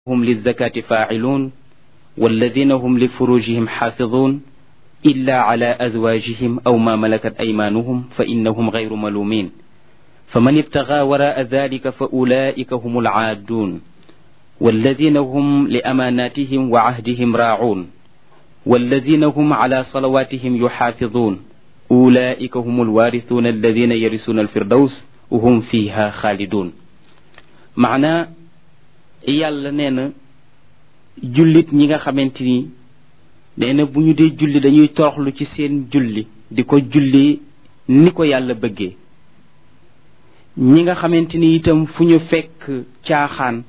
هم للزكاة فاعلون والذين هم لفروجهم حافظون إلا على أزواجهم أو ما ملكت أيمانهم فإنهم غير ملومين فمن ابتغى وراء ذلك فأولئك هم العادون والذين هم لأماناتهم وعهدهم راعون والذين هم على صلواتهم يحافظون أولئك هم الوارثون الذين يرثون الفردوس وهم فيها خالدون معنى yàlla nee na jullit ñi nga xamante ni nee na bu ñu dee julli dañuy toroxlu ci seen julli di ko julli ni ko yàlla bëggee ñi nga xamante ni itam fu ñu fekk caaxaan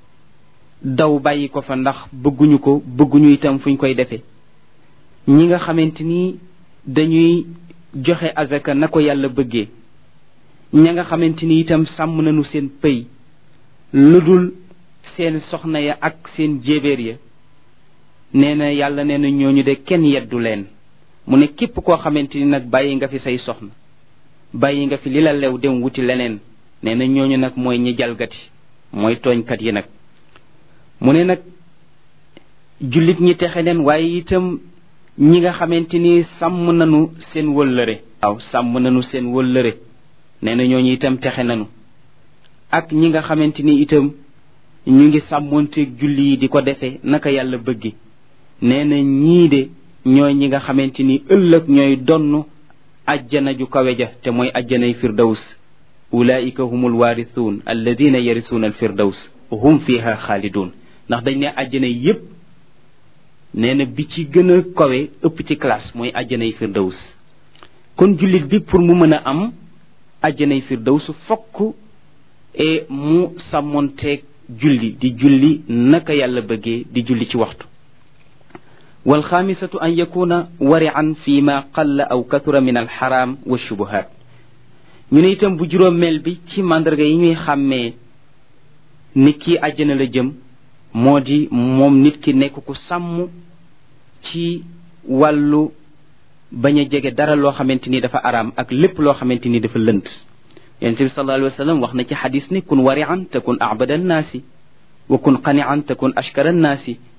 daw bàyyi ko fa ndax bëgguñu ko bëgguñu itam fu ñu koy defee ñi nga xamante ni dañuy joxe azaka na ko yàlla bëggee ña nga xamante ni itam sàmm nañu seen pëy lu dul seen soxna ya ak seen jéebéer ya nee na yàlla nee na ñooñu de kenn yeddu leen mu ne képp koo xamante ni nag bàyyi nga fi say soxna bàyyi nga fi li la lew dem wuti leneen nee na ñooñu nag mooy ñi jalgati mooy tooñkat yi nag mu ne nag jullit ñi texe leen waaye itam ñi nga xamante ni sàmm nañu seen wëllëre waaw sàmm nañu seen wëllëre nee na ñooñu itam texe nañu ak ñi nga xamante ni itam ñu ngi sàmmoonteeg julli yi di ko defee naka yàlla bëggi nee na ñii de ñooy ñi nga xamante ni ëllëg ñooy donn ajjana ju kawe ja te mooy ajjanay firdaws ulaika humul waarisuun alladina yarisuuna al firdaws hum fiha xaalidun ndax dañ ne ajjana yépp nee na bi ci gën a kawe ëpp ci classe mooy ajjanay firdaws kon jullit bi pour mu mën a am ajjanay firdaws fokk e mu sàmmonteeg julli di julli naka yàlla bëggee di julli ci waxtu walxaamisatu an yakuna warian fi ma qalla aw katura min alxaram wa shubuhat ñu ne itam bu juróomeel bi ci màndarga yi ñuy xàmmee nit ki àjjana la jëm moo di moom nit ki nekk ku sàmm ci wàllu bañ a jege dara loo xamante ni dafa araam ak lépp loo xamante ni dafa lënt yonente bi sallallahu alayhi wa sallam wax na ci xadis ni kun warian takun abada annaasi wa kun qanian takun ashkara annaasi